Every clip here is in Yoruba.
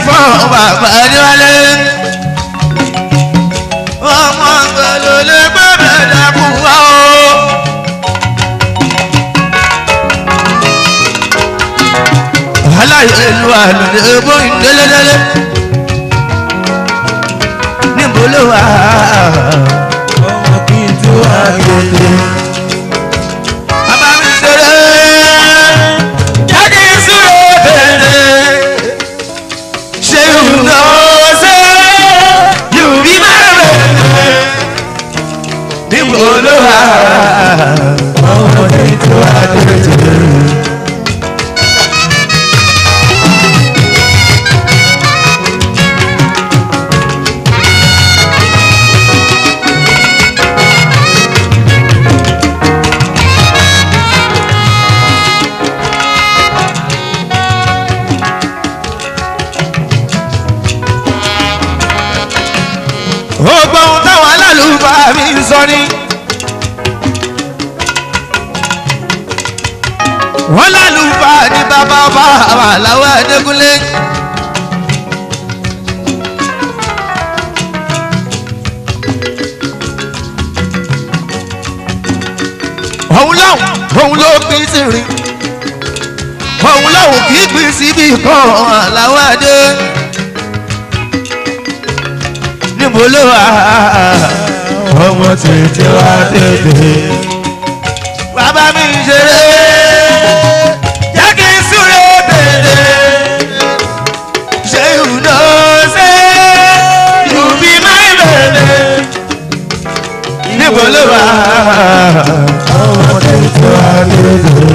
fọ́ bàbá níwálé. ọmọ gbẹlẹ lè gbẹ bẹ̀rẹ̀ kú wá o. aláyé lu àlùdé bóyin délédélé. níbo ló wà? ọmọ kí n tó àgbègbè. bàbá mi ṣeré. jáde ìṣúró bèrè. ṣé ìwúlò ṣe yóò bí máa bèrè. níbo ló wà? ọmọ kí n tó àgbègbè. ó gbọ́ ohun táwọn alálùbáà mi ń sọ ni. wọ́n lálùbáà ní bàbá ọba àwọn àláwọ̀ ẹ̀dẹ́gúnlé. òun láwọn òun ló pín sí rìn òun láwọn kì í pín síbi kan àláwọ̀ ẹ̀dẹ́ níbo ló wà? ọmọ tètè wá tètè. bàbá mi ń ṣeré jẹ́ kí n súré bèrè ṣé ìhùnà ṣe ìhùbí máa ń bèrè níbo ló wà? ọmọ tètè wá tètè.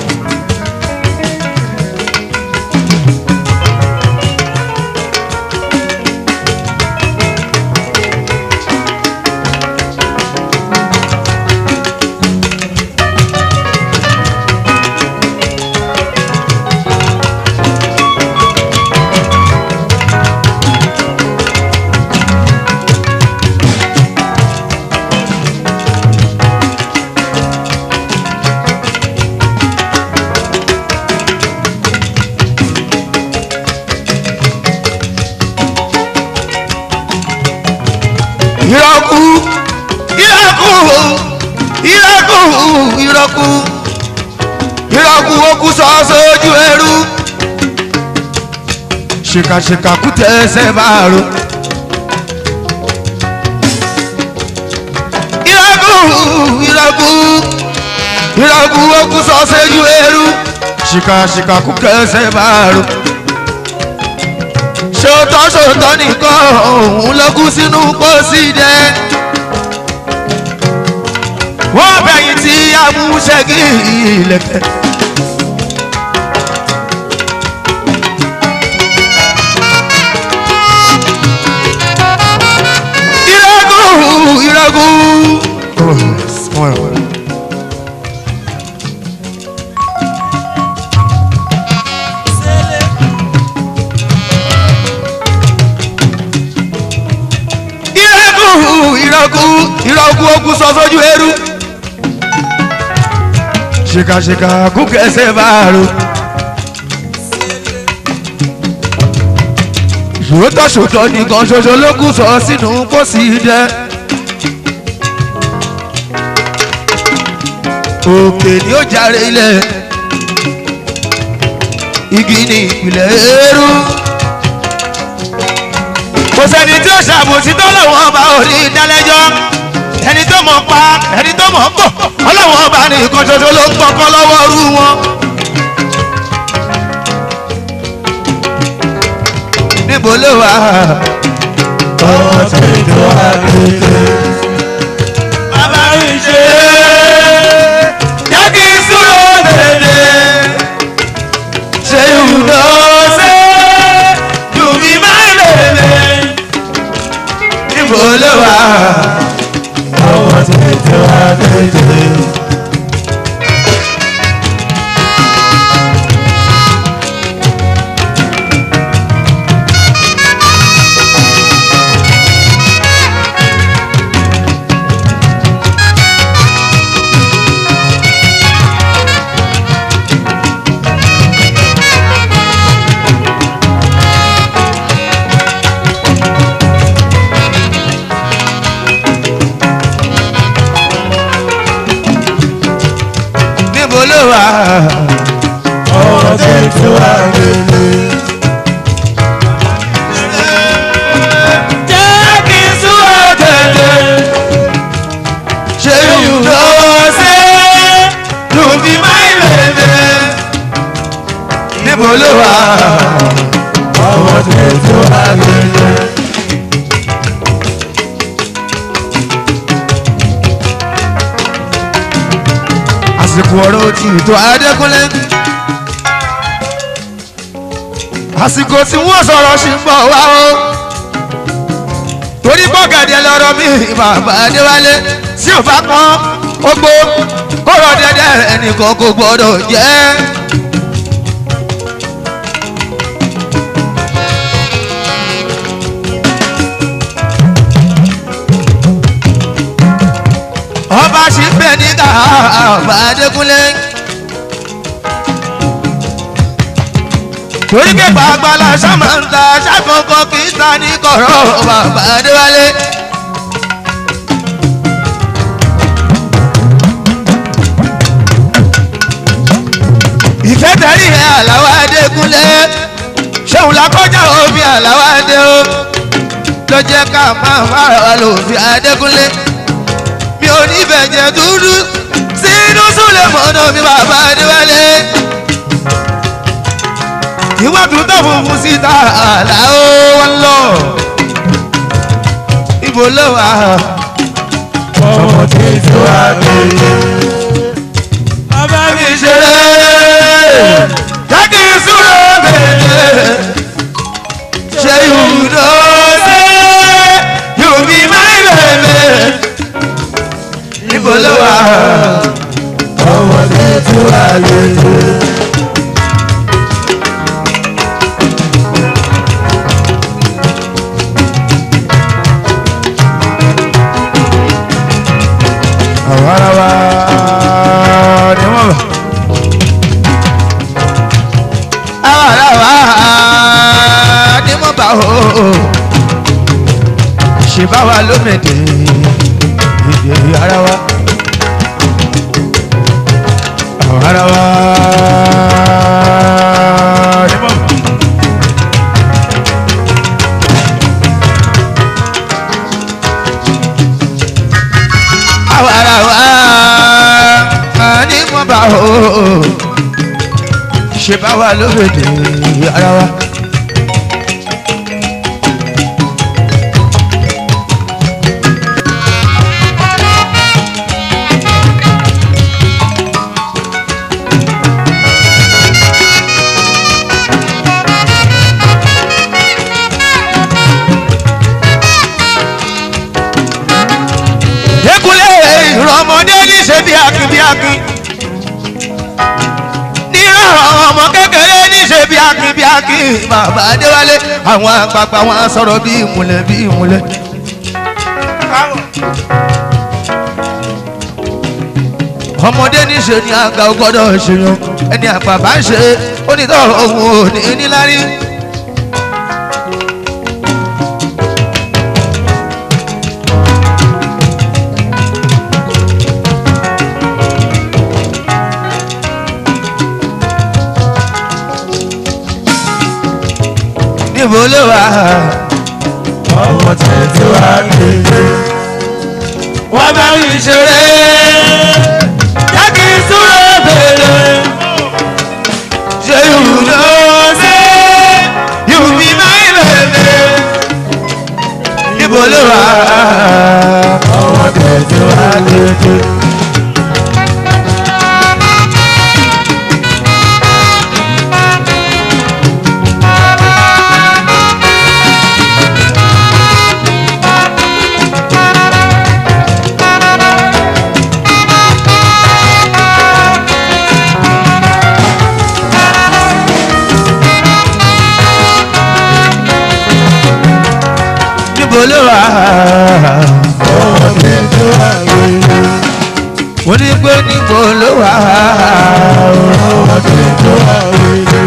ìrọ̀kù ìrọ̀kù ìrọ̀kù ìrọ̀kù ìrọ̀kù okú sọ sójú ẹrú ṣìkàṣìkà kú tẹsẹ̀ máa ro. ìrọ̀kù ìrọ̀kù ìrọ̀kù okú sọ sójú ẹrú ṣìkàṣìkà kú tẹsẹ̀ máa ro ṣòótọ́ ṣòótọ́ nìkan òun ló kú sínú pósí dẹ́. wọ́n bẹ̀yìn tí amúṣẹ́gi ilẹ̀kẹ̀. ìrẹ́gùn ìrẹ́gùn. ìrẹ́kù ìrọ́kù ìrọ́kù okù sọ sójú eru. ṣìkàṣìkà kú kẹsẹ̀ máa ro. ṣòótọ́ ṣòótọ́ nìkan ṣoṣo ló kù sọ sínú pósí dẹ́. òkè ni ó jàre ilẹ̀ igi ni ìpìlẹ̀ eérú kò sẹ́ni tí ó ṣàbòsí tó lọ́wọ́ ọba orí ìdálẹ́jọ́ ẹni tó mọ̀ pa ẹni tó mọ̀ pọ̀ ọlọ́wọ́ ọba ní nǹkan ṣoṣo ló ń kọ́kọ́ lọ́wọ́ rú wọn. níbo ló wà? ọmọ tètè wá tètè. bàbá mi ṣe jẹ́ kí n súró bèrè ṣé ìwúlò ṣe dùnmí máa ń bèrè níbo ló wà? ọmọ tètè wá tètè. wà. ọmọ tuntun àgbèlè. jẹ́ kí n sún ọ̀tẹ̀lẹ̀. ṣé you know say you be my baby. níbo ló wà. ọmọ tuntun àgbèlè. àsìkò ọ̀rọ̀ ti ètò adékúnlé. àsìkò tí wọ́n sọ̀rọ̀ sí ń bọ̀ wá o. torí bọ́gàdé lọ́rọ̀ mi bàbá adéwálé tí ò bá pọ́n ogbó kọ́rọ̀ dẹ́dẹ́ ẹnìkan kò gbọ́dọ̀ jẹ́. ọba ṣì ń bẹ níta ọba adékúnlé. torí kẹfà agbára ṣàmàǹtà ṣàkókò kì í ta ní kọ̀rọ̀ bàbá adéwálé. ìfẹ́ tẹ̀rí ẹ̀ àláwọ̀ adékúnlé ṣéun lakọjá òbí àláwọ̀ adé o ló jẹ́ ká máa fara wa lòfin adékúnlé mi ò ní bẹ̀jẹ̀ dúdú sínú súlẹ̀ mọ́nà mi bàbá adéwálé ìwà tuntun funfun síta àlà ó wọn lọ ibo ló wà ọmọ tuntun àgbèlè. bàbá mi ṣeré jákè súrò bẹ̀rẹ̀ ṣe yùdó ṣe yùbí máa bẹ̀rẹ̀ ibo ló wà ọmọ tuntun àgbèlè. àwọn ará wa ni wọ́n bá. ara wa ni mo bá o ṣe bá wa lómìnira èdè ara wa. àwọn ará wa ni wọ́n bá. ara wa ni mo bá o ṣe bá wa lómìnira ara wa. Dékúnlé ìrọ̀mọdé ní ṣe bí akin bí akin. Ní àwọn ọmọ kékeré ní ṣe bí akin bí akin. Bàbá Adéwálé àwọn àgbààgbà wọn á sọ̀rọ̀ bí ìmùlẹ̀ bí ìmùlẹ̀. Ọmọdé ní ṣe ni àgbà ò gbọ́dọ̀ ṣèyàn. Ẹni àgbà bá ń ṣe onítọ̀ òun ò ní níláárí. Níbo ló wà? ọmọ tuntun àgbèlè. wọ́n bá mi ṣeré jákè súré bèrè ṣé you know say you be my baby níbo ló wà ọmọ tuntun àgbèlè. níbo ló wà ọmọ tuntun àgbèlè. wọ́n ní pé níbo ló wà ọmọ tuntun àgbèlè.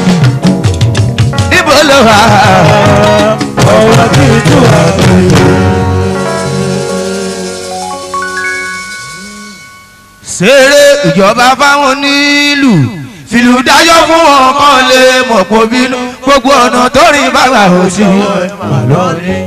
níbo ló wà ọmọ tuntun àgbèlè. ṣeré ìjọba fáwọn nílùú fìlù dájọ́ fún wọn kàn lè mọ̀ pọ̀ bínú gbogbo ọ̀nà tó rìn bàbá ò sí Màlọ́ọ̀ni.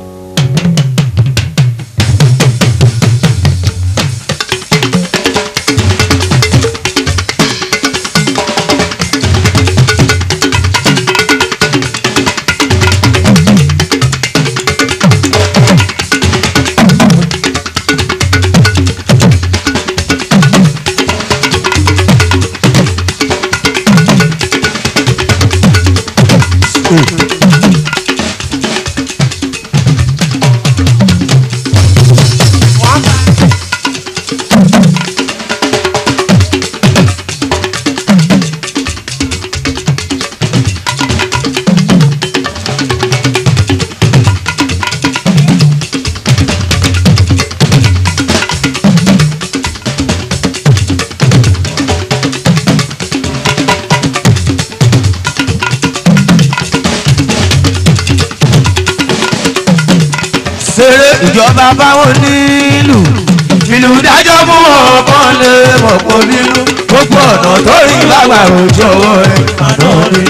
ṣeré ìjọba fáwọn nílùú fìlù dájọ́ fún wọn kàn lè mọ̀ pọ̀ bínú gbogbo ọ̀nà tó rìn bàbá ò jọ̀wọ́ ẹ̀ Màlọ́ọ̀ni.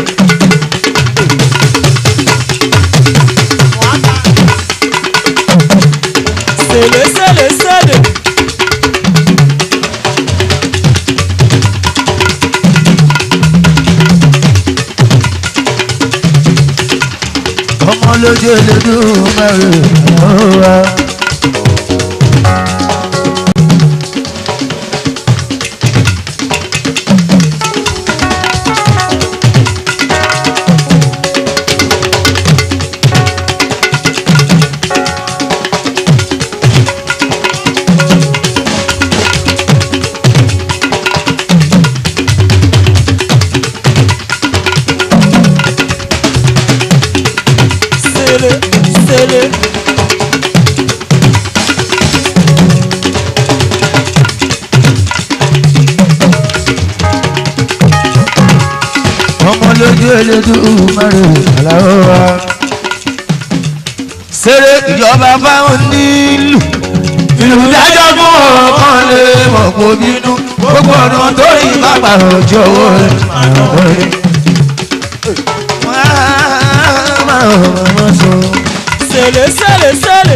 Sele, sele, sele. ọmọ lójú elédùn mẹ́rin ọ̀rọ̀. Sele, sele. ọmọ lójú elédùn mẹ́rin ọ̀rọ̀. ṣeré ìjọba fáwọn nílùú fìlù dájọ́ fún ọkàn lè mọ̀ pọ̀ bínú gbogbo ọ̀nà tó rìn bàbá ò jọ̀wọ́ ẹ̀ Màlọ́ọ̀ni. Sele, sele, sele.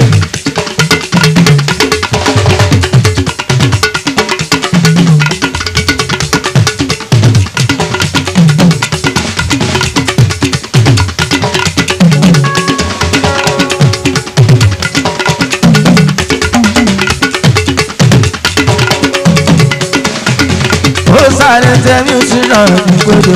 ó sáré tẹ́mí sínú ọ̀rọ̀ gbogbo.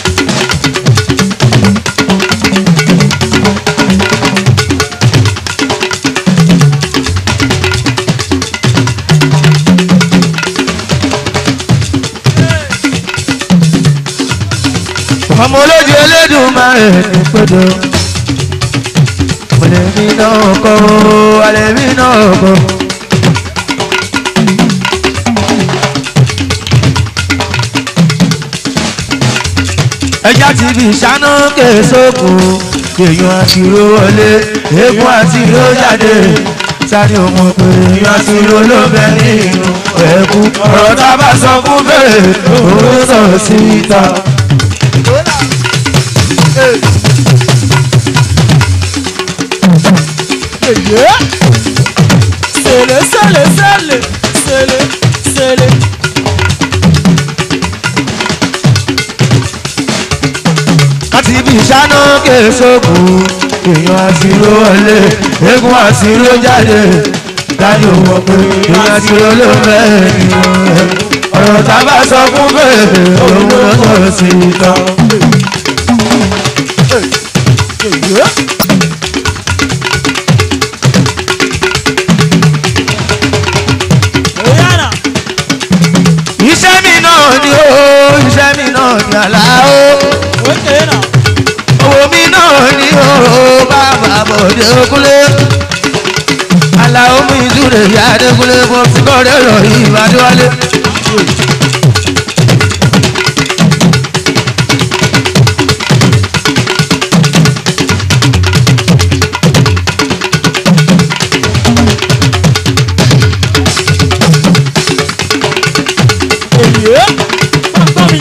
ọmọ olójú elédùn máa ń ní pẹ́jọ. Àlèmí náà kọ́ àlèmí náà kọ́. ẹja ti fi ṣáná kẹsókù èèyàn àti ìró wọlé eégún àti ìró jáde sani ọmọ pé èèyàn àti ìró ló bẹ nínú ẹkú ọ̀rọ̀ tá a bá sọ fún bẹ́ẹ̀ òun ló sọ̀rọ̀ síta. Èyí. Sele, sele, sele. Sele, sele. láti ibi ìṣáná kẹsókù èèyàn àti ìró wọlé eégún àti ìró jáde sani ọmọ pé èèyàn àti ìró ló bẹ nínú ẹkú ọ̀rọ̀ tá a bá sọ fún bẹ́ẹ̀ òun ló sọ̀rọ̀ síta. Èyí. Oyana. iṣẹ́ mi náà ni ó iṣẹ́ mi náà ni àlá ó Okay now. owó mi náà ni ó bàbá bòde okúlé aláwo mi ìdúró ìyá adékúlé mo ti kọ́ ọ̀rẹ́ rọ̀ ìbádọ́wálé. yé má gbọ́ mi.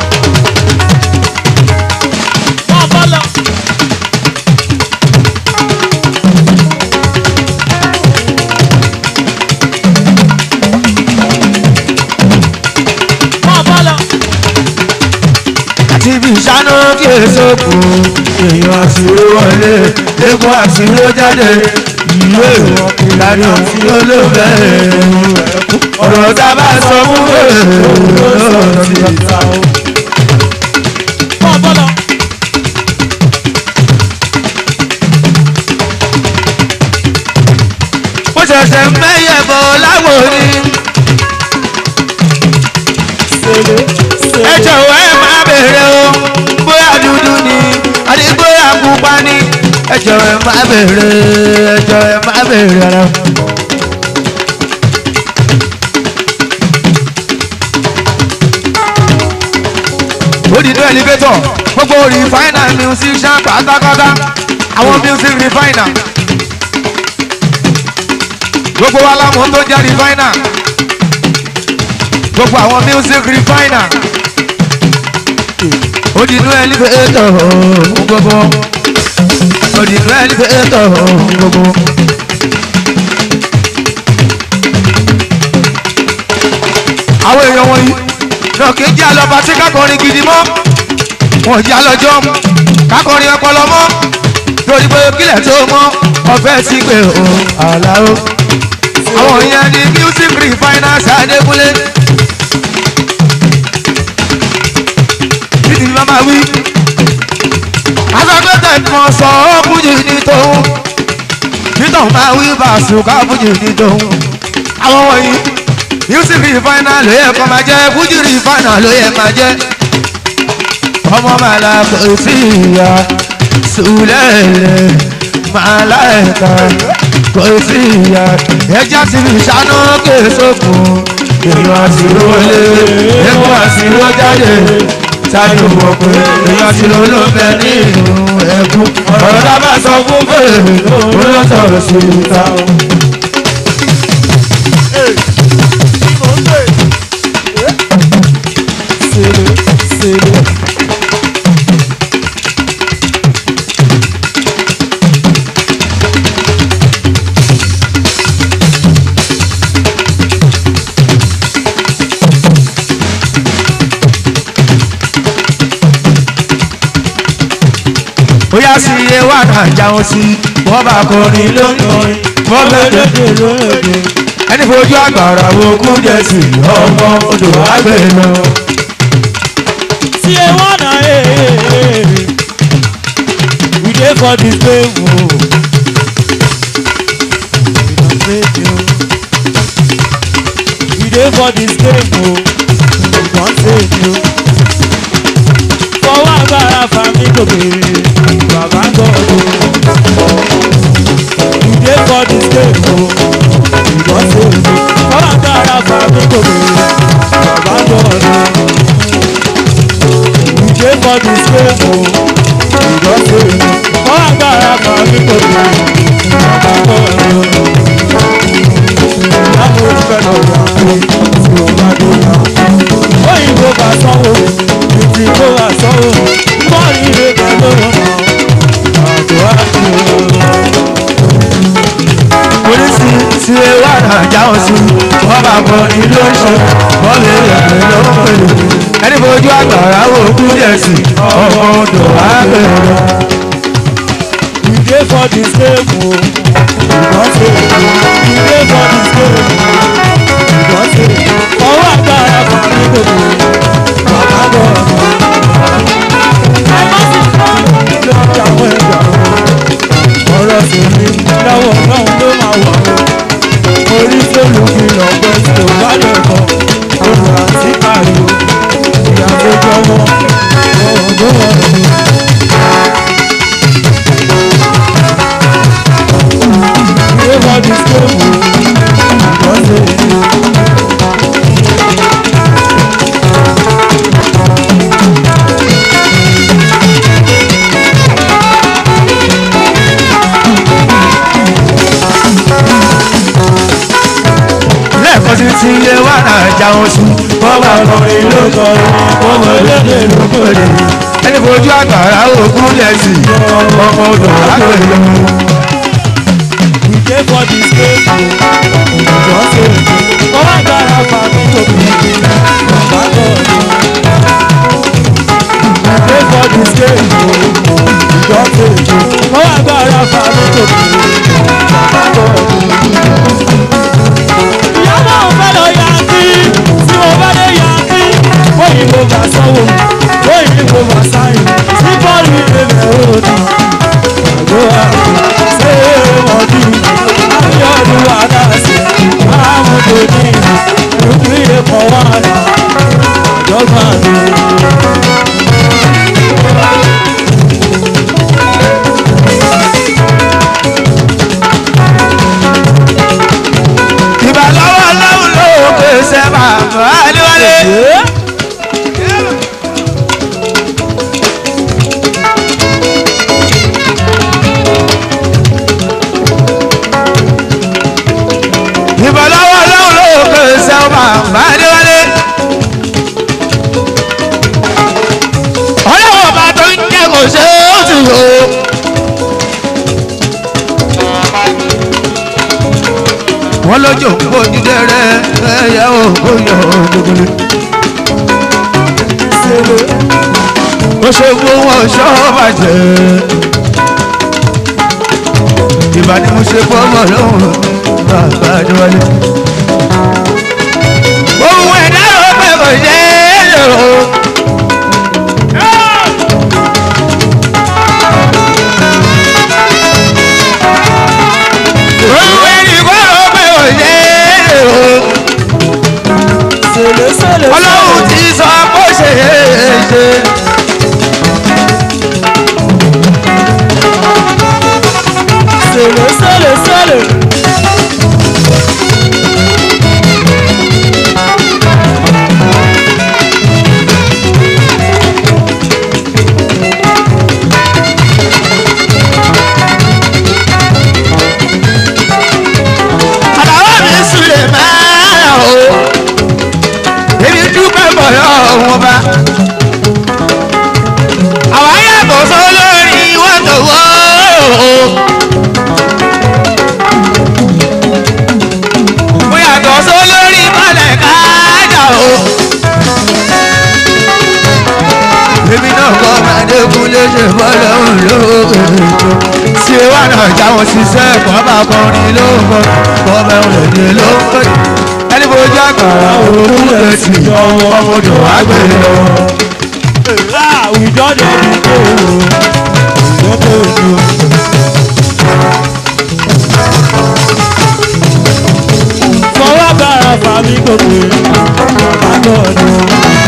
má bọ́ lọ. má bọ́ lọ. àti ibi ìṣáná kí èso kù èèyàn àṣírí wọlé epo àṣírí ó jáde ìwé ìlànà tí ó lò bẹ́ẹ̀ ọ̀rọ̀ tá a bá sọ fún bẹ́ẹ̀ ló ti ta o. má bọ́ lọ. mo ṣẹ̀ṣẹ̀ mẹ́yẹ̀ bọ̀ láwo ni sèlè ẹ sèlè. jọ̀wọ́ ẹ máa bèrè o bóyá dúdú ni àti bóyá pupa ni ẹ jọ̀wọ́ ẹ máa bèrè ẹ jọ̀wọ́ ẹ máa bèrè ara. odidi elevator gbogbo refiner musician pátápátá àwọn music refiner gbogbo wa láwọn tó jẹ́ refiner gbogbo àwọn music refiner odinu elevator fún gbogbo odinu elevator fún gbogbo. àwọn èèyàn wọ̀nyí náà kì í jẹ́ àlọ́ba tí kákọrin gidi mọ́ wọn jẹ́ àlọ́jọ́ kákọrin ọpọlọ mọ́ torí pé kílẹ̀ tó mọ́ ọ̀fẹ́ sí pé o àlàó àwọn yẹn ni music refiners adékúnlé. títí mama wí. aṣọ́gbẹ́tẹ̀ kan sọ ọ́ fújì ní tòun. títọ̀ máa wí bàṣùkà fújì ní tòun. àwọn wọ̀nyí music refiner ló yẹ kó máa jẹ́ fújì refiner ló yẹ máa jẹ́. ọmọ màlá kò sí ìyá sùlẹ̀lẹ̀ màlá ẹ̀ka kò sí ìyá ẹja ti fi ṣáná kéésòkun èèyàn àṣìrò lé ẹkún àṣìrò jáde sáré wọ pé èèyàn àṣìrò ló bẹ nínú ẹkún ọ̀rọ̀ dábà sọ fún fèrè ó lọ sọ̀rọ̀ sí ìta. sèlè sèlè. bóyá sí iye wà náà jáwọ́ sí wọ́n bá kọrin lónìí wọ́n bẹ̀rẹ̀ lóde lóde. ẹni fojú àgbàrá wo kú jẹ sí ọmọ odò àgbẹ̀ lọ. tí ẹ wọ́n náà ee. we dey for this game o. we dey for this game o. we don save you. fọwọ́ agbára fami gòkè bàbá gbọ́dọ̀. we dey for this game o. we don save you. fọwọ́ agbára fami gòkè bàbá gbọ́dọ̀. We dey for this game o, we don say kọ́ agbára kan ní kòtò bàbá kọ́ ẹ̀rọ. Ìyáàmú ìfẹ́ lọ yà pé tí o bá dé yà. Òyìnbó bá sanwó, ìdí kó bá sanwó, bọ́ọ̀lù ìrè bá lóró náà. Àjọ àjò. polisi tí ẹ wà náà jáwọ́ sí wọ́n bá kọrin lóṣù wọ́n lè yẹ̀pẹ̀ lọ́pẹ̀ ẹni fojú àgbàrá wo kú jẹ sí ọmọ odò àgbẹ̀ lọ. We dey for this game o, we don say we dey for this game o, we don say ọwọ́ agbára kan ní gbogbo bàbá bọ̀ ọ̀nà. Àìmọ́sí kan ló ń jàwọ́ ẹ̀jà o, ọ̀rọ̀ sèmi lọ́wọ́ ọlọ́run ló máa wà o. Orí sólù fi lọ́pẹ́ tí o bá lè kọ́, olùrà sí pariwo, ìyá tó jọmọ́, ọ̀rọ̀ ló wọ̀ ọ́. Everybody stay lẹ́ẹ̀kan sí tí ilé wà náà jáwọ́ sí wọ́n ọmọ ọkùnrin ló kọrin ọmọ elédè ló kọrin. ẹni fojú àgbàrá ògún lẹ́sìn ọmọ odò àgbẹ̀yọ. We dey for the stage o, òjò ṣe èdè, ọwọ́ agbára fàmí lòkè, bàbá gọ̀ọ̀dọ̀. We dey for the stage o, òjò ṣe èdè, ọwọ́ agbára fàmí lòkè, bàbá gọ̀ọ̀dọ̀. Ìyá náà fẹ́ lọ yankí, tí mo bá dé yankí, òyìnbó bá sanwó, òyìnbó bá sáyìn, sí bọ́ọ̀lù ìrẹ̀lẹ̀ òdì àgọ́ àgbẹ̀ ṣé wọ́n bí abíọ́dún adáṣe máàmúdò ní ìrúkúrẹ́ kan wà náà ìjọba mi. ìbà lọ́wọ́ lọ́wọ́ ló pèsè bàbá adéwálé. ìbà lọ́wọ́ lọ́wọ́ ló pèsè bàbá adéwálé. ọlọ́wọ́ bá tó ń jẹ́ kò ṣe é ó ti wò ó. wọ́n lọ́jọ́ kó dídé rẹ̀ ẹ̀yà òkú yọ gbogbo. ó ṣe fún wọn ṣọ́ bàjẹ́. ìbá ni mo ṣe fọ́mọ lóhùn bàbá àdéwálé. ohun ẹ̀dá ló pẹ́ kò ṣe é lò. ohun ẹ̀dá ló pẹ́ kò ṣe é lò. Sèlè sèlè ọlọ́run ti sọ bó ṣe é ṣe. sèlè sèlè sèlè. àlàó mi sùlẹ̀ máa o èmi dúpẹ́ bọ̀yọ̀ wọn bá. àwa yàtọ̀ sólórí wọn tó wọ́ o. mo yàtọ̀ sólórí mọ́lẹ̀ káàjà o. èmi náà kọ́ ọmọdékun lè ṣe bọ́lá òun lóògùn ètò ṣé wà náà jáwọn ṣiṣẹ́ ẹ̀kọ́ bá kọrin ló ń kọ́ bọ́bẹ̀ òun lè ló ń kọ́ ẹni fojú àgbàrá òun lè sì yọ ọmọdé wá gbé lọ. Ah, we don dey be go o, we don dey do. Fọwọ́ bára fàmí gòkè, bàbá gbọ́dọ̀.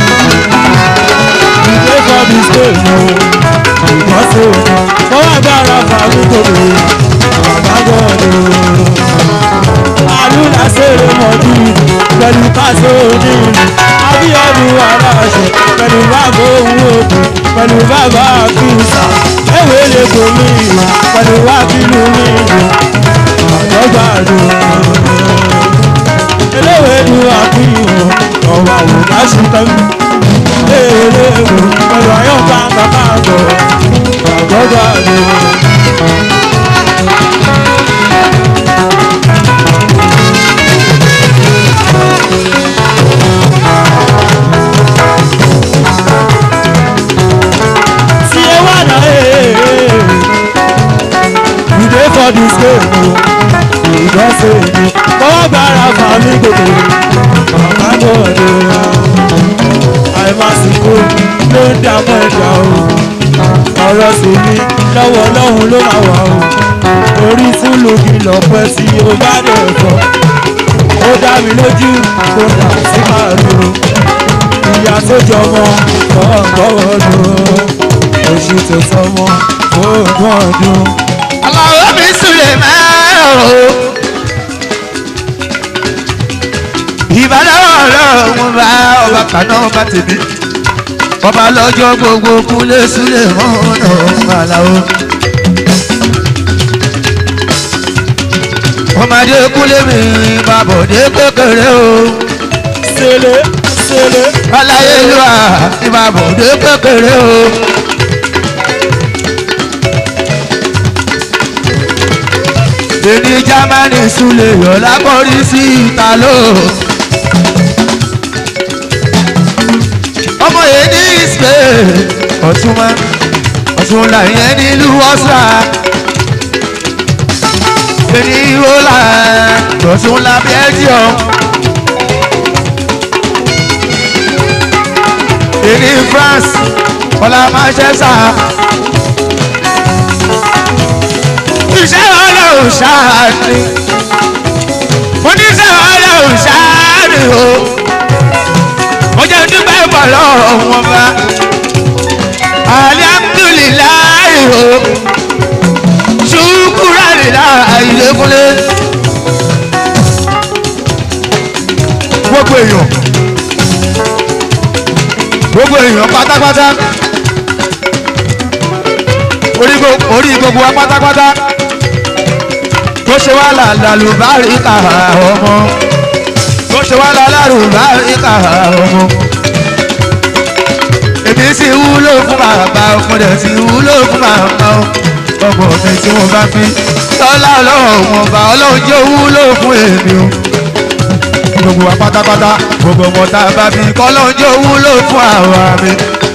We dey for the stage o, ìgbọ́n ṣe o. Fọwọ́ bára fàmí gòkè, bàbá gbọ́dọ̀. Àlùlà ṣeré mọ̀jú pẹ̀lú káṣó onírin. Abíọ́dún aláṣẹ pẹ̀lú bàbá òun òkú pẹ̀lú bàbá àkíyèsà. Ewé lè bomi ìwà pẹ̀lú wákìlú mi ìwà. Àjọgbàdo. Eléwé lu àkíyèsà ọ̀wà wò láṣù tẹ́lẹ̀. Eléwé pẹ̀lú àyọ̀ká bàbá àgbọ̀. Àjọgbàdo. See you wanna hey, We dey for this game o. We don say ni. Fọwọ́ gbára fàmí gòkè. Bàbá gbọ́dọ̀. Àìmásìkò ló ń dààmú ẹ̀dá o. Ọ̀rọ̀ sì ni lọ́wọ́ Ọlọ́run ló máa wà o. Orí túlù kí lọ́pẹ́ tí o bá dẹ̀ fọ́. Ó dá mi lójú kó dà sí màlúù ìyá tó jọmọ ọgbọ́wọ́ lò oṣù tó tọmọ ogún ọdún. àlàó mi sùlẹ̀ máa o. ìbálòwò ọlọ́run bá ọba kaná ọba tèmi ọba lọ́jọ́ gbogbo kúlẹ̀ sílẹ̀ mọ́nà àlàó. ọmọdé kúlẹ̀ mi bàbọ̀dé kékeré o. sèlè ìṣẹ̀lẹ̀ aláyélúwà ìbàbọ̀dé kékeré o. èmi jámánì súlẹ̀ yọ̀lá kọrí sí ìtàló. ọmọ yẹn ní spain ọ̀túnmá ọ̀túnlá yẹn nílùú ọ̀sà. èmi ìhòòlà ọ̀túnlá belgium. èmi france ọ̀là manchester. iṣẹ́ ọlọ́run ṣáàní oníṣẹ́ ọlọ́run ṣáàní o mo jẹ́ dúpẹ́ bọ̀lọ́ wọn bá alihamudulilayi o ṣukuralila ìlẹ́kùnlé gbogbo èèyàn gbogbo èèyàn pátápátá orí gbo- orí gbogbo wa pátápátá tó ṣe wá làlùbáríkà ọmọ tó ṣe wá làlùbáríkà ọmọ èmi sì wúlò fún bàbá ọmọdé sì wúlò fún bàbá ọmọ mi tí mo bá fi lọ́lá ọlọ́run ọba ọlọ́run jẹ́ wúlò fún èmi o gbogbo wa pátápátá gbogbo ọmọ tá a bá bí kọ́lọ́run jẹ́ wúlò fún àwa mi.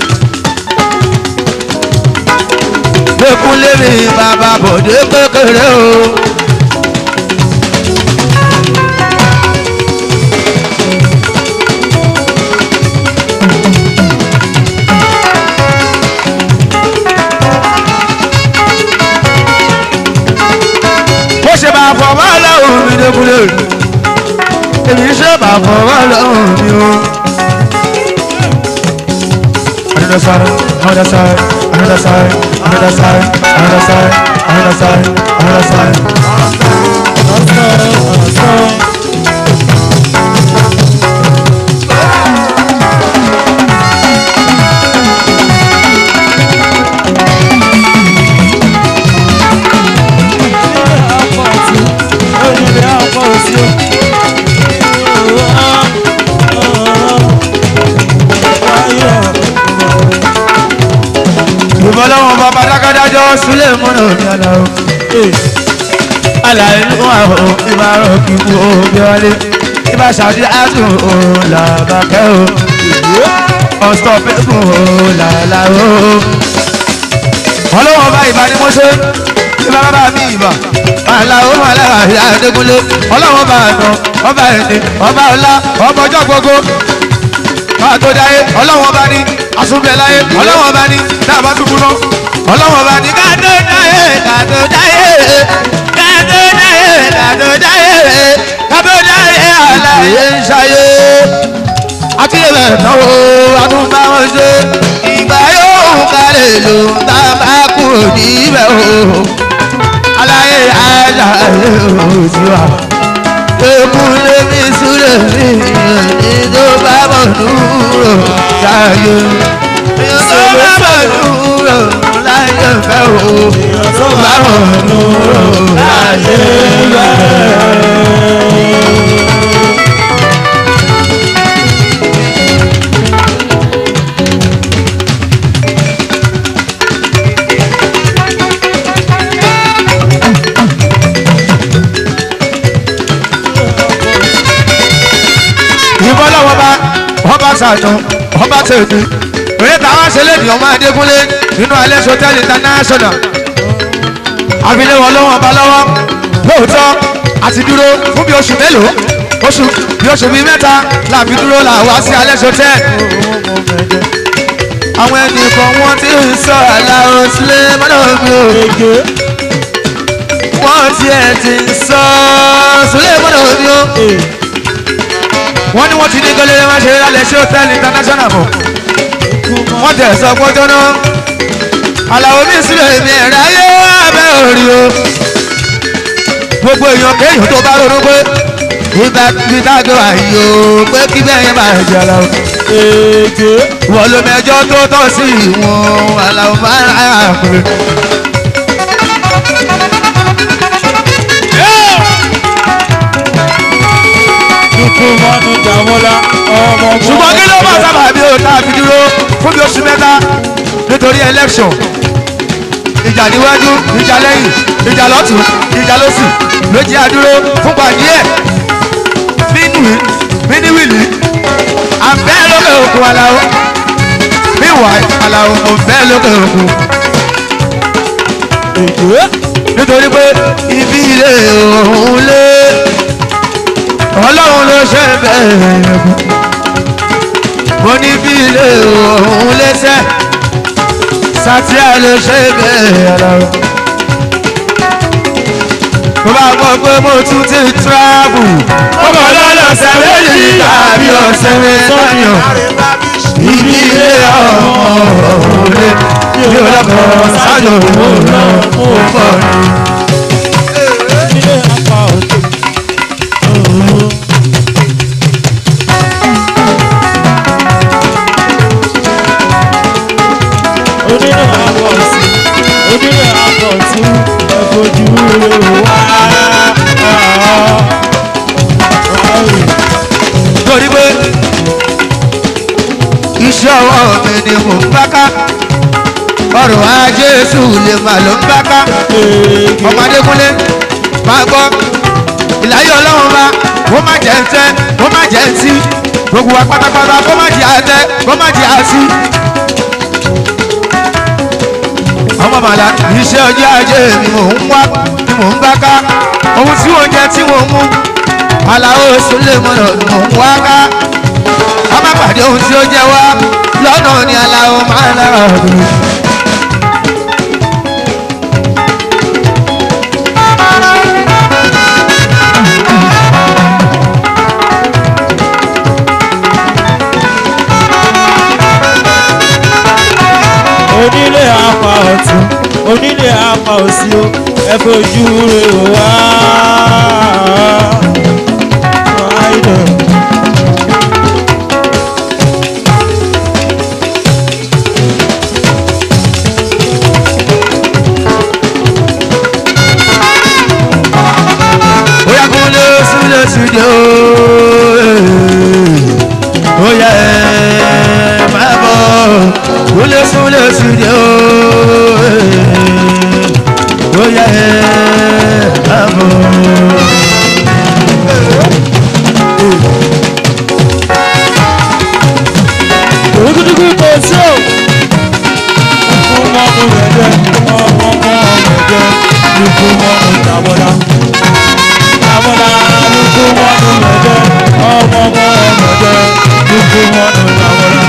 Dékúnlé mi bàbá bòde kékeré o. bó ṣe bá fọwọ́ lọ́hùn mi dékúnlé èmi ṣe bá fọwọ́ lọ́hùn mi o. Another side, another side, another side, another side, another side, another side, another side. ọ̀sán ọ̀sán. ìbọ̀lọ́wọ́n bàbá dákàdájọ́ sílẹ̀ múnà ní aláwọ̀. Àlàyé ló wà ó ìbá rọ̀ kí kú ó bí wálé. Ìbá ṣàdí àtún ó làbàkẹ́ ó. Ọ̀sọ̀ pẹ́kun ó làlá ó. Ọlọ́wọ́n bá ìbá ni mo ṣe. Ìbá bàbá mi ìbá. Àlàó Màlára ìyá Adégúnlé. Ọlọ́wọ́n bá àná, ọba ẹni, ọba ọlá, ọba ọjọ́ gbogbo máa tó dáyé ọlọ́wọ́n bá ní asúnbẹ̀ láyé ọlọ́wọ́n bá ní dáàbá túbú náà ọlọ́wọ́n bá ní kátó dáyé kátó dáyé kátó dáyé kátó dáyé kátó dáyé àlàyé ń ṣayé akíyèmẹ̀ náà o àtúntà wọn ṣe ìgbà yóò kálẹ̀ ló ń tá a bá kúrò níbẹ̀ o àlàyé àlàyé ò sí wa ekunle mi súlẹ̀ mi ní tó bá bọ̀ dúró láyé tó bá bọ̀ dúró láyé fẹ́ o tó bá bọ̀ dúró láyé fẹ́. ìbọ́lọ́wọ́ bá ọba ṣàtún ọba tèmi òye táwọn ṣẹlẹ̀ ní ọmọ adékúnlé nínú alẹ́ hotel international àfilẹ̀ wọn lọ́wọ́ ọba lọ́wọ́ lóòótọ́ àti dúró fún bí oṣù mélòó oṣù bí oṣù bíi mẹ́ta làbí dúró là wá sí alẹ́ hotel àwọn ẹnìkan wọn ti ń sọ àlàó sílẹ̀ mọ́nà mi ò wọ́n tiẹ̀ ti ń sọ sílẹ̀ mọ́nà mi ò wọ́n ní wọ́n ti ní gọ́lẹ́rẹ́ máa ṣe lálẹ́ sí hòtẹ́ẹ̀lì international mọ̀ wọ́n tẹ̀ sọ pọ́jọ́ náà àlàó mi sílẹ̀ èmi ẹ̀rọ ayé abẹ́ òrì o gbogbo èèyàn kéèyàn tó bá ronú pé ìgbà tí dágbé wà yìí o pé kí bẹ́ẹ̀ yẹn máa jẹ àlàó wọ́n ló mẹjọ́ tó tọ́ sí ìwọ̀n àlàó máa ń ra àpè. lukú mọ́nú jàmọ́lá ọmọ ọmọ ṣùgbọ́n kí ló bá sábà bí o tá a fi dúró fún bí oṣù mẹ́ta nítorí election ìjà níwájú ìjà lẹ́yìn ìjà lọ́tún ìjà lọ́sì ló jẹ́ àdúró fún pàdé ẹ̀ mínúwì mínúwìlì àbẹ́ lókè òkun aláwo míwà aláwo òbẹ́ lókè òkun èdè nítorí pé ibi ilé òun lé ọlọ́run ló ṣe bẹ́ẹ̀ mo ní bí ilé òun lẹ́sẹ̀ sátìá ló ṣe bẹ́ẹ̀ aláwọ̀ tó bá gbọ́ pé mo tún ti travel mo bọ̀ lọ́lọ́sẹ̀ méjì tàbí ọ̀sẹ̀ mẹ́sàn-án ibi ilé ọ̀hún lé mi ò lọ́kọ̀ọ́ sájò mo lọ mo bọ̀ ni. ilé apá òde. onílé apá òsì onílé apá òtún ẹ̀fọ́jú wá. torí pé iṣẹ́ ọwọ́ mi ni mò ń bá ká ọrọ̀ ajé sùlẹ̀ mà ló ń bá ká ọmọdékúnlé máa gbọ́ ìláyé ọlọ́run bá kó má jẹ́ ń tẹ́ kó má jẹ́ ń tí gbogbo wa pátápátá kó má jẹ́ àtẹ kó má jẹ́ àtí. ọmọ màlá iṣẹ́ ọjọ́ ajé ni mò ń wá ni mò ń bá ká ohun tí wọ́n jẹ tí wọ́n mú aláwo sùlẹ̀ mọ́nà ni mò ń wá ká ká má pàdé ohun tí ó jẹ wá lọ́nà ni aláwo máa ń lára ọ̀dùn. onílé apá ọ̀tún onílé apá òsì o ẹ fojú rẹ wá. Idol. Oya kúnlé sílẹ̀ sílẹ̀ ooo. Oya ẹ̀ máa bọ̀. Kúnlé sílẹ̀ sílẹ̀ ooo. Oya ẹ̀ máa bọ̀. Ògùdùgù kò sí o. Ikú mọ́mú rẹ̀ jẹ́ ọmọ ọmọ rẹ̀ jẹ́ ikú mọ́mú jàbọ́dá. Jàbọ́dá ikú mọ́mú rẹ̀ jẹ́ ọmọ ọmọ rẹ̀ jẹ́ ikú mọ́mú jàbọ́dá.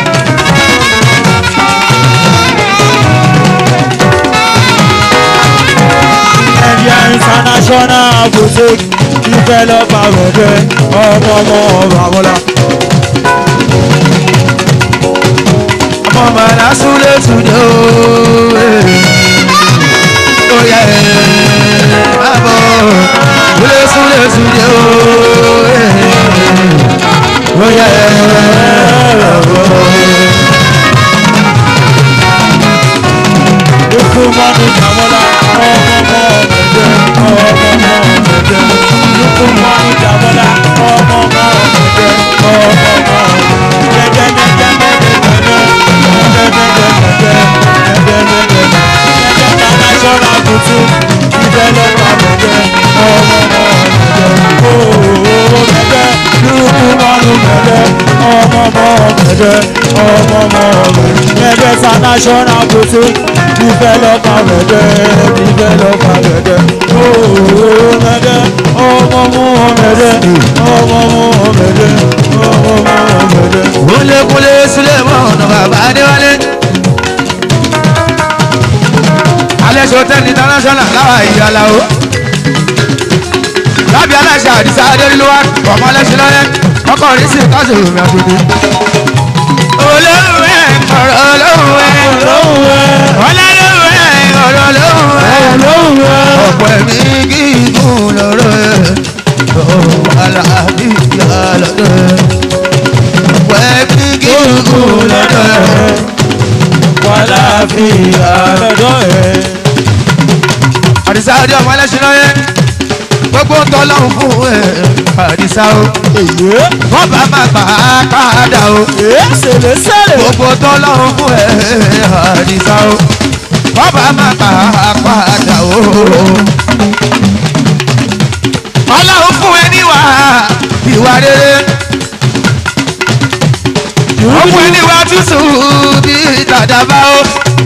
Ẹ̀yà international boutique developer rẹ̀ jẹ́ ọmọ ọmọ jàbọ́dá. Ọmọ màdá sílẹ̀ sílẹ̀ ooo. Oya ẹ̀ máa bọ̀. Kúnlé sílẹ̀ sílẹ̀ ooo. Oya ẹ̀ máa bọ̀. Ikú mọ́nu jàmọ́lá ọmọ ọmọ ọ̀mẹ̀jẹ̀ ọmọ ọmọ ọ̀mẹ̀jẹ̀. Ikú mọ́nu jàmọ́lá ọmọ ọmọ ọ̀mẹ̀jẹ̀ ọmọ ọmọ ọ̀mẹ̀jẹ̀. International boutique developer mẹ̀jẹ̀ ọmọ ọmọ ọ̀mẹ̀jẹ̀. Ooo mẹ̀jẹ̀ lukú mọ́nu mẹ̀jẹ̀ ọmọ ọmọ ọ̀mẹ̀jẹ̀ ọmọ ọmọ ọ̀mẹ̀jẹ̀. Mẹ̀jẹ̀ international boutique developer mẹ̀jẹ̀ developer mẹ̀jẹ̀. Ooo mẹ̀jẹ̀ ọmọ ọmọ ọ̀mẹ̀jẹ̀ ọmọ ọmọ ọ̀mẹ̀jẹ̀ ọmọ ọmọ ọ̀mẹ̀jẹ̀. kúnlékúnlé sílẹ̀ mọ́ ọ̀nà bàbá adéwálé. alẹ́ sọ́tẹ́ẹ̀lì international láwa ìyàlá o. lábẹ́ aláṣẹ àdìsá adérílówá ọmọ ọlẹ́sìn lọ́yẹ́ ọkọ̀ rí sí káṣí omi àtúndì. olóhùn ẹ̀ ọ̀rọ̀ olóhùn ẹ̀ ọlọ́lọ́hùn ẹ̀ ọ̀rọ̀ olóhùn ẹ̀ ọ̀pọ̀ ẹ̀mí gígùn lọ́rọ̀ ẹ̀ ọ̀pọ̀ àlàáfíà lọ́dọ̀ ẹ̀ ọ̀pọ̀ ẹ̀mí gígùn lọ́dọ̀ ẹ̀ wàhálà fi àlọ́dọ̀ ẹ̀. àdìsá adé ọmọ ẹlẹ́sìn lọ́yẹ́ gbogbo ń tọ́ lọ́hùn fún ẹ̀ àdìsá o èyí bọ́bá máa gbà á padà o èyí ṣẹlẹ̀ ṣẹlẹ̀ gbogbo tọ́lọ́run fún ẹ àdìsá o bọ́bá máa gbà á padà o. ọlọ́run fún ẹ níwà ìwà rere wọ́n fún ẹ níwà tútù bí dàdàbà o.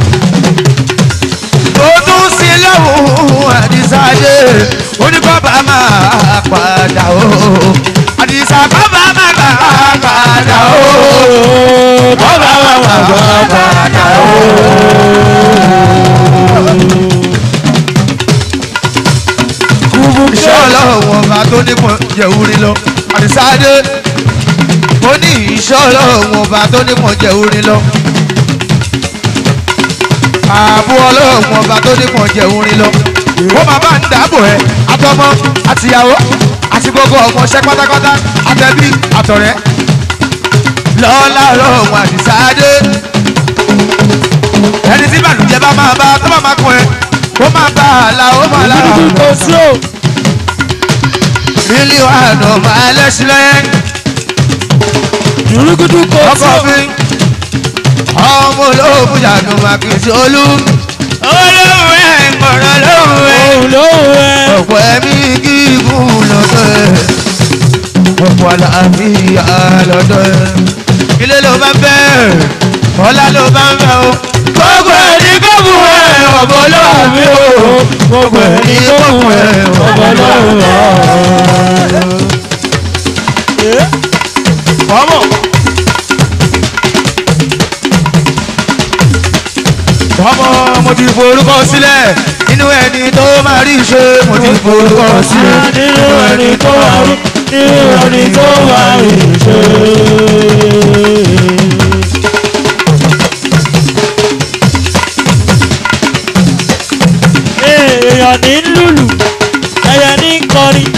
ó tún sí lọ́hùn àdìsá dé oníbọ́bá máa padà o. àdìsá bọ́bá máa gbà á padà o. bọ́bá máa gbà á padà o. iṣẹ́ ọlọ́run ọba tó nípọn jẹ̀wúrí lọ àdìsáde ó ní iṣẹ́ ọlọ́run ọba tó nípọn jẹ̀wúrí lọ ààbò ọlọ́run ọba tó nípọn jẹ̀wúrí lọ ó máa bá ń dáàbò ẹ àtọmọ àtìyàwó àti gbogbo ọmọọṣẹ́ pátápátá àtẹbí àtọ̀rẹ́ lọ́lá ọlọ́run àdìsáde ẹni tí bàlùjẹ bá máa bá tó bá máa kọ ẹ kó máa bá a la ó máa lára kúkú kò sí o mílíọ̀nù àná máa lẹ́sílẹ̀ jùrùkútù kò sí ọkọ̀ o mi ọmọ olóògùn yàtọ̀ máa kì í sí olú olóhùn ẹ̀ ń gbọ̀rọ̀ lóhùn ẹ̀ òun lóhùn ẹ ọ̀pọ̀ ẹ̀mí gígùn lọ́dọ̀ ẹ̀ ọ̀pọ̀ àlàáfíà lọ́dọ̀ ẹ̀ ilé ló bá ń bẹ́ ọlá ló bá ń bẹ́ o gbogbo ẹ̀ ní gbogbo ẹ̀ ọ̀bọ̀ olóhùn mi o gbogbo ẹ̀ ní gbogbo ẹ̀ ọ̀bọ̀ olóhùn mi o. ọmọ. ọmọ mo ti forúkọ sílẹ̀ nínú ẹni tó máa rí ṣe mo ti forúkọ sílẹ̀ nínú ẹni tó wà rí nínú ẹni tó wà rí ṣe. èèyàn ní lùlù ẹyẹ ní kọrin.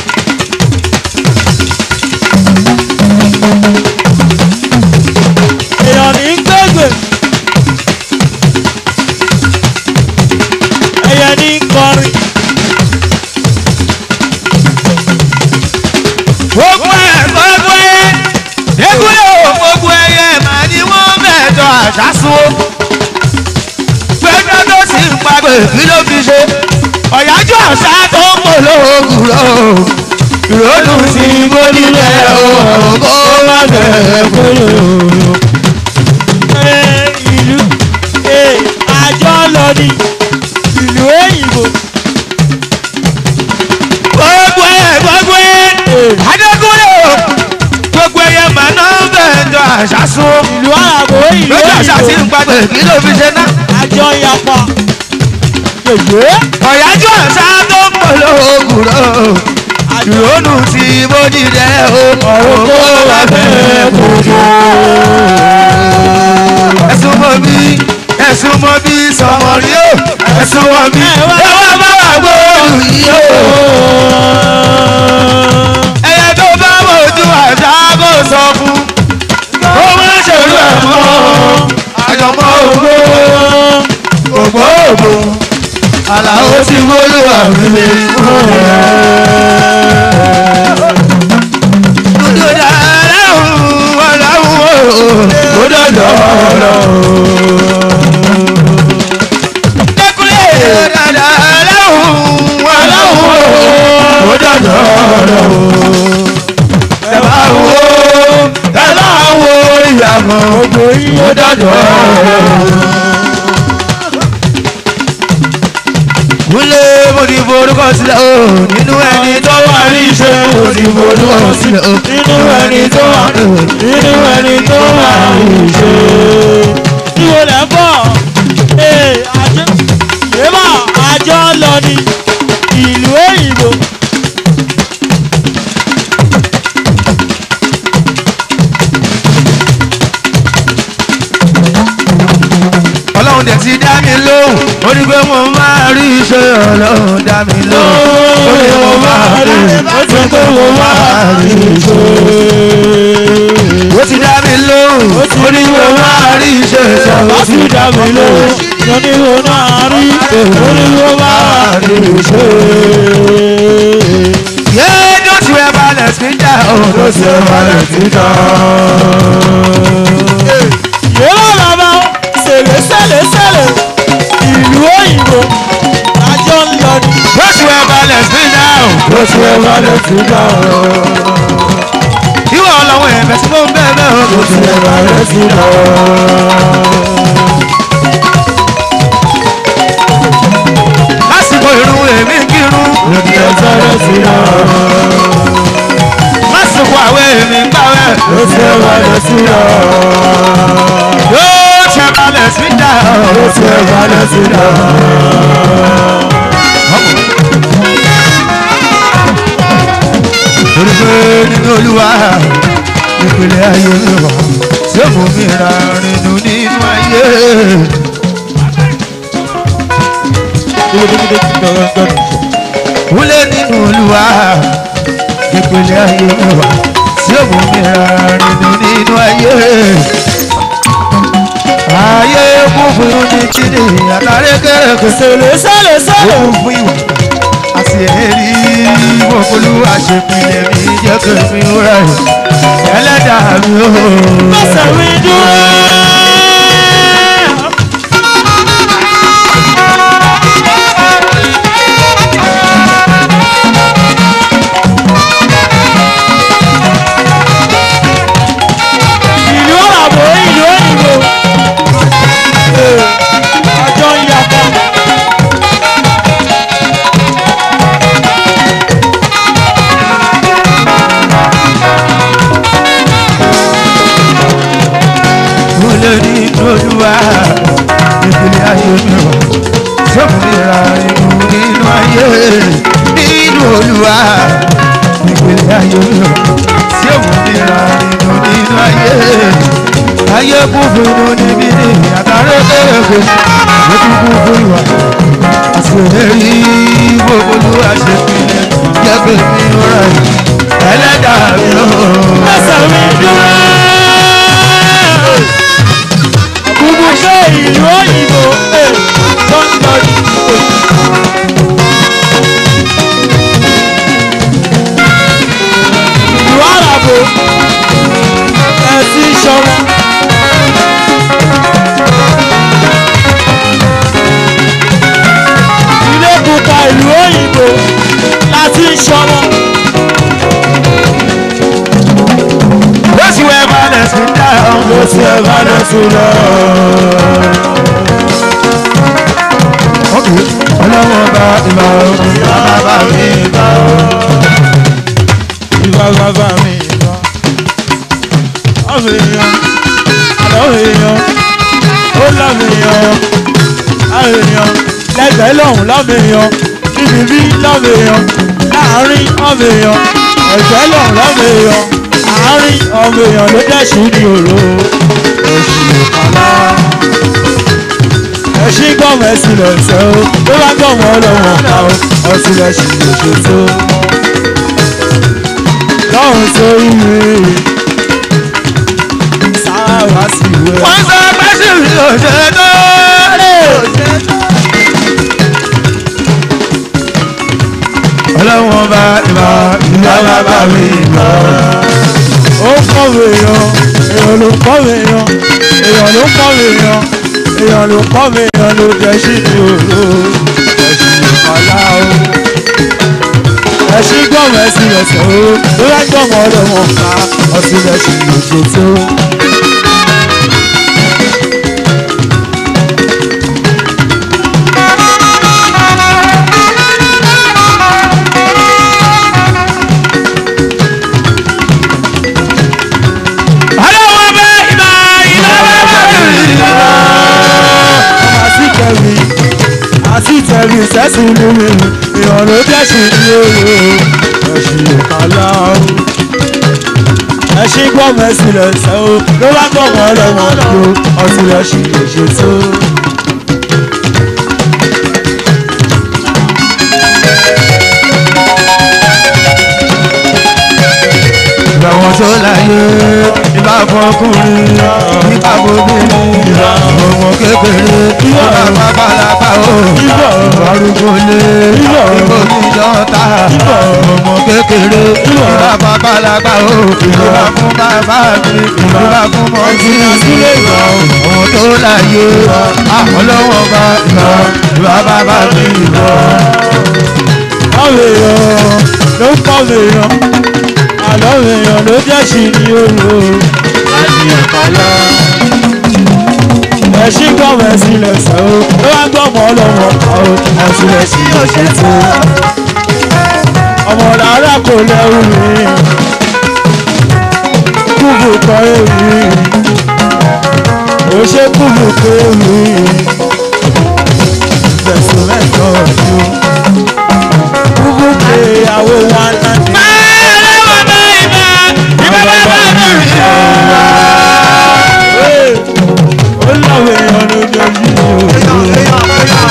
èèyàn ní gbẹgbẹ. ẹyẹ ní kọrin. gbogbo ẹ gbogbo ẹ ekule o gbogbo ẹyẹ màá ní wọn mẹjọ àṣàṣù gbẹgbẹ tó sì ń pàgbẹ kí ló fi ṣe ọ̀yájú àṣà tó ń pò lóògùn lọ ìrònú sí gbónílẹ̀ o kó má bẹ̀rẹ̀ kúrò. Ẹ, ìlú ẹ, àjọ lọ ní ìlú òyìnbó. gbogbo ẹ gbogbo ẹ adékúnlé o gbogbo ẹyẹ màá ná mẹjọ àṣàṣù ìlú àràbò ìlú lójú àṣà sí ń òyìnbó. pàgbẹ kí ló fi ṣe náà. àjọ ìyapa. yèyé ọ̀yájú àṣà tó ń pọ̀ lóògùn rọ̀ ìrònú tí mo dìde o ọ̀rọ̀ kó wà bẹ́ẹ̀ kojú. ẹ̀sùn mọ́ bí ẹ̀sùn mọ́ bí sọmọ rí o ẹ̀sùn mọ́ bí ẹ wá bá wà gbóòlù yìí o. ẹyẹ tó bá mojú àṣà kò sọ fún ó má ṣèlú ẹ̀ mọ́ àjọmọ́ ògbó ògbó ògbó àlàó ti wọlé àmì Dúdú dáadáhùn ọ̀làhùn ó dọ̀dọ̀ ọ̀rọ̀. Dẹ́kunlé dáadáhùn ọ̀làhùn ó dọ̀dọ̀ ọ̀rọ̀. Ẹ bá wo ẹ bá wo ìyàmọ̀ ó dọ̀dọ̀ ọ̀rọ̀. Kúnlé mo ti forúkọ sílẹ̀ o nínú ẹni tó wà ní iṣẹ́ mo ti forúkọ sílẹ̀ o nínú ẹni tó wà nínú ẹni tó wà ìṣe. ìwọ lẹ bọ̀ ee àjọ èèmọ̀ àjọ lọ ní ìlú òyìnbó. ọlọ́run dẹ̀ ti dá mi lóhùn ó ní pé mo máa rí iṣẹ́ ọlọ́run dá mi lóhùn ó ní mo máa rí ó ti pé mo máa rí ìṣe. ó ti dá mi lóhùn ó ní mo máa rí iṣẹ́ Bàbá ọlọ́run sì dá mi lóhùn mo ní mo máa rí mo ní mo máa rí ìṣe. Yeah, don't you ever let me down. òun ló ṣe wálẹ̀ títà. yóò bàbá ṣẹlẹ̀ ṣẹlẹ̀ ṣẹlẹ̀ ìlú òyìnbó àjọ ń lọ ní. lóṣù ẹ̀ balẹ̀ sí náà ló ṣe wálẹ̀ títà. ìwọ ọlọ́wọ́ ẹ̀fẹ̀ tí mo ń bẹ́ẹ̀ bẹ́ẹ̀ o. ló ṣe wálẹ̀ títà. lásìkò irun èmi ń kírun ló ṣe wálẹ̀ títà. lásìkò àwẹ̀ èmi ń gbàwẹ̀ ló ṣe wálẹ̀ títà. yóò ṣe balẹ̀ sí náà ló ṣe wálẹ̀ títà. torí pé nínú olúwa ìpìlẹ̀ ayé mi wà tí ó mú mi ra rìnnú nínú ayé. Wúlé nínú olúwa ìpìlẹ̀ ayé mi wà tí ó mú mi ra rìnnú nínú ayé. Ayé kún fún ní kíni àtàrí kẹrẹ̀kẹ̀ ṣẹlẹ̀ ṣẹlẹ̀ ṣẹlẹ̀. kún fún ìwà àti ẹ̀rí olúwa ṣe pilẹ̀ mi jẹ́ kí mi rà yìí ẹlẹ́dàá mi ò. Mọ̀sẹ̀ mi dúró. ìlú ọ̀làbọ̀ ìlú òyìnbó. àjọ ń yapa. Wúlé nínú olúwa ìpìlẹ̀ ayé mi wà sọ́kùnrinra inú nínú ayé nínú olúwa ìpìlẹ̀ ayé mi wà sọ́kùnrinra inú nínú ayé ayé kún fún inú níbí ní àtàrí kẹrẹ̀kẹ̀ lójú kún fún ìwà àti èrí gbogbo olúwa ṣe pilẹ̀ jẹ́ kí mi rà yìí ẹlẹ́dàá mi ò. Mọ̀sẹ̀ mi dúró. Gbogbo ṣé ìlú òyìnbó ẹ̀ tó ń lọ ní. Ìlú àràbò ẹ̀ ti ṣọmọ. Ilé pupa ìlú òyìnbó láti ṣọmọ. lọ́sí wẹ́ balẹ̀ sí dáhùn. ló ṣe wálẹ̀ títà. Okay. ọlọ́wọ́ bá ìmọ̀ òkè bàbá mi bá o. ìwà bàbá mi lọ. Àwọn èèyàn, àwọn èèyàn, ó láwọn èèyàn, àwọn èèyàn, lẹ́gbẹ̀ẹ́ lọ́hùn láwọn èèyàn, níbi bí láwọn èèyàn, láàárín ọmọ èèyàn, ẹ̀gbẹ́ lọ́hùn láwọn èèyàn, àárín ọmọ èèyàn ló dẹ̀sùn ní òró, oṣù kàlá. Ẹṣin gbọ̀mọ̀ ẹ̀sìn lẹ̀sẹ̀ o, tó bá gbọ̀mọ̀ ọlọ́wọ̀n ká o, ọtí lẹ̀sìn lòṣèṣó lọ́run sórí rẹ̀ sáwá sí ìwé. wọ́n sọ pé sí mi ò ṣe tó. ọlọ́wọ́ bá ìmọ̀ ìyá bàbá mi bá o. ó kọ̀wé yan èèyàn ló kọ̀wé yan èèyàn ló kọ̀wé yan èèyàn ló kọ̀wé yan ló jẹ́ sí ní òru ẹ̀sìn ìkọlá o. ẹ̀sìn gbọ̀mọ̀ ẹ̀sìn ẹ̀sẹ̀ o ló bá gbọ̀mọ̀ ọlọ́wọ́n ká ọtún ẹ̀sìn lòṣèṣó. ọlọ́wọ́ bá ìmọ̀ ìyá bàbá mi bá o. àti tẹ̀mí àti tẹ̀mí sẹ́sìn ní mi èèyàn ló dẹ́sìn ní òru ẹ̀sìn ìkàlà o. ẹ̀sìn gbọ́mọ̀ ẹ̀sìn lẹ̀sẹ̀ o ló bá gbọ́mọ̀ ọlọ́wọ́n lò ọtí lẹ́sìn lè ṣe tó. ìgbàwọ̀n tó láyé ìbá fọkùnrin ìbá bóbìnrin ọmọ kékeré ìbá pápálápá o arúgbó lé Ìbọ̀. ìbò níjọ́ta Ìbọ̀. ọmọ kékeré Ìbọ̀. ìbá babalágbá o ìbá fún bàbá mi ìbá fún mọ́tí Sílé ìbọ̀. àwọn tó láyé àwọn lọ́wọ́ bá ìbá ìbá bàbá mi ìbá. àwọn èèyàn ló ń kọ́ èèyàn àlọ́ èèyàn ló jẹ́ sí ní òru láti ẹ̀ka lọ. ẹ̀sìn gbọ́mọ̀ ẹ̀sìn lẹ̀sẹ̀ o ló wá gbọ́mọ̀ ọlọ́mọ pa o ẹ̀sìn lẹ̀sìn ọ̀ṣẹ̀ tó. ọmọ làárá kò lẹ́rù mi kúbù kọ́ èmi ò ṣe kúbù kọ́ èmi fẹ̀sùn mẹ́tọ́ ọ̀dún kúbù pé ìyàwó wa náà ní. Hey, ó láwọn èèyàn lójoojúmọ́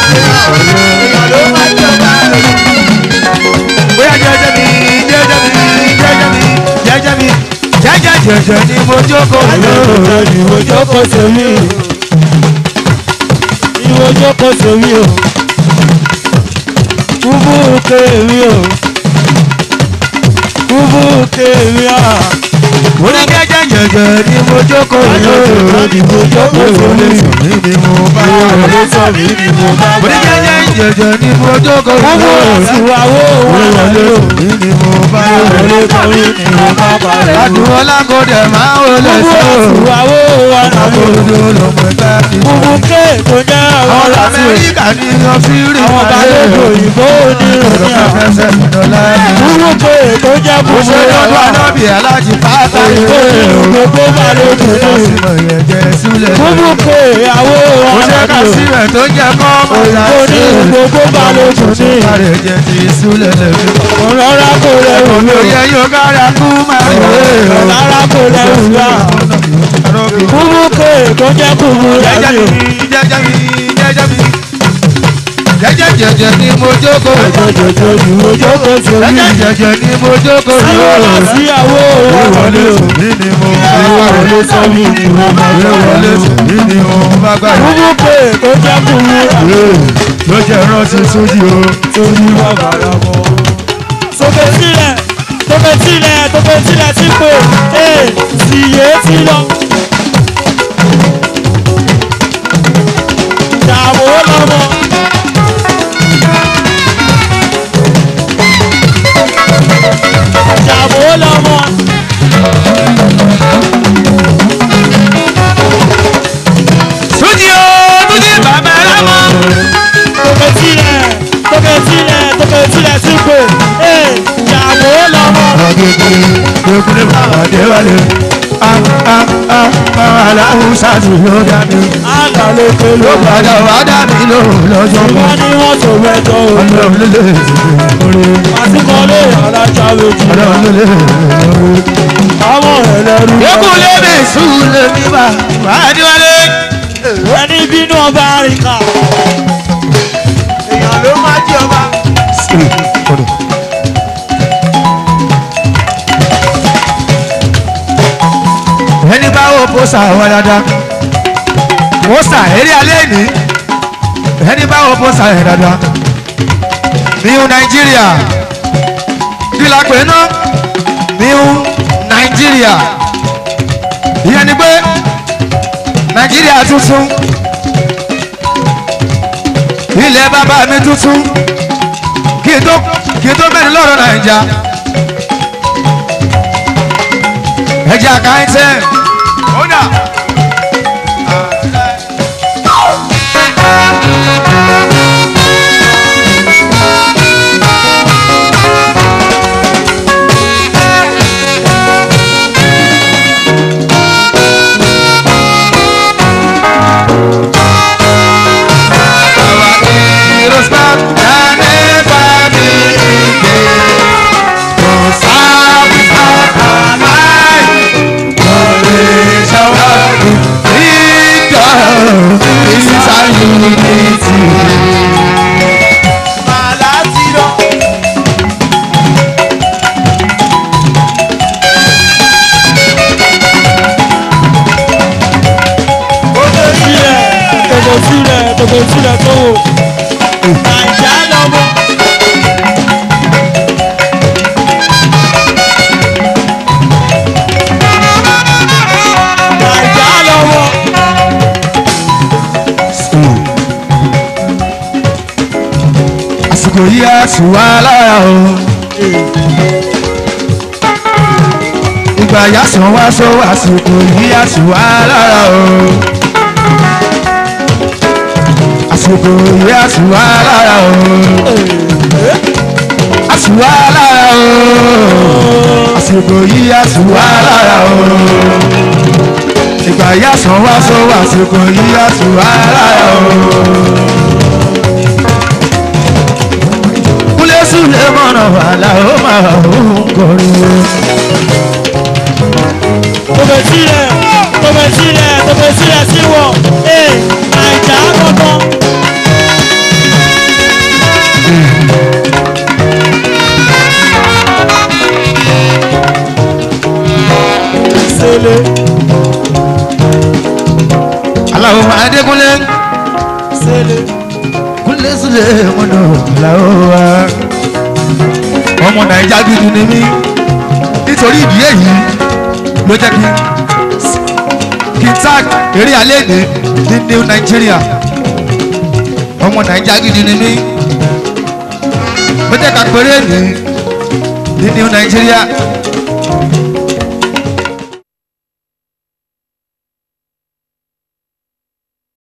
bóyá jẹjẹ mi jẹjẹ mi jẹjẹ mi jẹjẹ mi jẹjẹ jẹjẹ ni mo jókòó Ayọ̀ ni mo jókòó sórí ni mo jókòó sórí o kúbú kéwì o kúbú kéwì a mo ní jẹjẹ jẹjẹ ni mo jókòó Ayọ̀ ni mo jókòó sórí mi ni mo bá Ayọ̀ sọ mí ni mo bá mo ní bá jẹjẹ jẹjẹ ni mo jókòó kúbú ìwàwó wọlé o mi ni mo bá wọlé kọ́rí ni mo bá bá rẹ̀ o àdúrà lágòdè máa ń wọlé kúbú sọ ìwàwó wọlé o àkójọ lọmọ ẹgbẹ́ mi. kúbú ké tó jẹ́ àwọn àwọn láti amẹ́ríkà ní yan fírí àwọn balógun òyìnbó oníròyìn àwọn. fẹsẹ̀ dọ́là ni. Kúrú pé tó jẹ́ mo ṣe kúrú lọ́dún ọ̀la. anábì alájí pátá Òyìnbó ìwé gbogbo balógun ní. ìmọ̀ yẹn jẹ́ sílẹ̀. Kúrú pé ìyàwó mo ṣe ká ọ̀la. sílẹ̀ tó jẹ́ kọ́ mọ́ta Òyìnbó ní gbogbo balógun ní. Kárẹ̀ jẹ́ ti sílẹ̀ lẹ́nu. Ọ̀rọ̀ kò lẹ́rù mi. Òye yóò kára kú máa ń wé. Ọ̀rọ̀ kò lẹ́rù mi. Kúrú pé tó jẹ́ kúrú Jẹ́jẹ́ lẹ́rù. mi, jẹ́jẹ́ mi, jẹ́jẹ́ mi. Jẹ́jẹ́ jẹ́jẹ́ ni mo jókòó. Jọjọjọ ni mo jókòó sórí. Jẹ́jẹ́ jẹ́jẹ́ ni mo jókòó. Síwọ́lá síyàwó Ìwọlé wọlé o. mi ni mo Ìwọlé sọ mi ni mo máa bá Ìwọlé wọlé o. mi ni mo bá gbà. Kúrú pé tó jẹ́ kúrú lẹ́rù. Ló jẹ́ rántí sójú o. torí bàbá rà mọ́. Sókè sílẹ̀, sókè sílẹ̀, sókè sílẹ̀ tí pé ee sì yé tí lọ. Dààmú lọ́mọ. Dààmú lọ́mọ. Sójú o, Túnjí bàbá rẹ̀ mọ́. Sókè sílẹ̀, sókè sílẹ̀, sókè sílẹ̀ tí pé ee dààmú lọ́mọ. Agége gbẹ́kúlé bàbá Déwálé. A a a bàbá aláwọ̀ ṣáàtì ló dá mi. Àlà ló pé ló Ló bá. padà wá dá mi lóhùn lọ́jọ́ kan. Wọ́n ní wọ́n tó mẹ́jọ òun. Ọlọ́run ló lè lórí. àsìkò lè alájà méjì Ọlọ́run ló lè lórí. àwọn ẹlẹ́rú Gbẹ́kúlé mi sùn lè mi bá. Bàbá Déwálé. ẹni bínú ọba àríkà èèyàn ló máa jí ọba. ẹni bá wo pósà wá dáadáa pósà eré alẹ́ ní ẹni bá wo pósà yẹn dáadáa new Nigeria kí la pè ná new Nigeria ìyẹn ni pé Nigeria tuntun ilẹ̀ bàbá mi tuntun kí n tó kí n tó mẹ́rin lọ́rọ̀ Nàìjà ẹ̀jẹ̀ àkáńtẹ́ ọ̀dà. màlá ti lọ. sílẹ̀ tòkò sílẹ̀ tòkò sílẹ̀ tó wò Naija lọ́mọ. Naija lọ́mọ. àsìkò yìí á sì wá lára o. ìgbà yà sàn wá sọ àsìkò yìí á sì wá lára o. àsìkò yìí á sì wá lára o. á sì wá lára o. àsìkò yìí á sì wá lára o. ìgbà yà sàn wá sọ àsìkò yìí á sì wá lára o. kúlẹ̀ súlẹ̀ mọ̀nà wàhálà ó máa ń kọrin. Tòbẹ̀ sílẹ̀, tòbẹ̀ sílẹ̀, tòbẹ̀ sílẹ̀ sí wọ̀. Ee, Naija lọ́mọ. Sele, aláwọ̀ adékúnlé sele. kúlẹ̀ súlẹ̀ mọ̀nà wàhálà ó wá. ọmọ nàìjà gidi ni mí nítorí ìdí èyí ló jẹ́ kí kí n tag eré alẹ́ ní ní new nigeria ọmọ nàìjà gidi ni mí ló jẹ́ ká péré ní ní new nigeria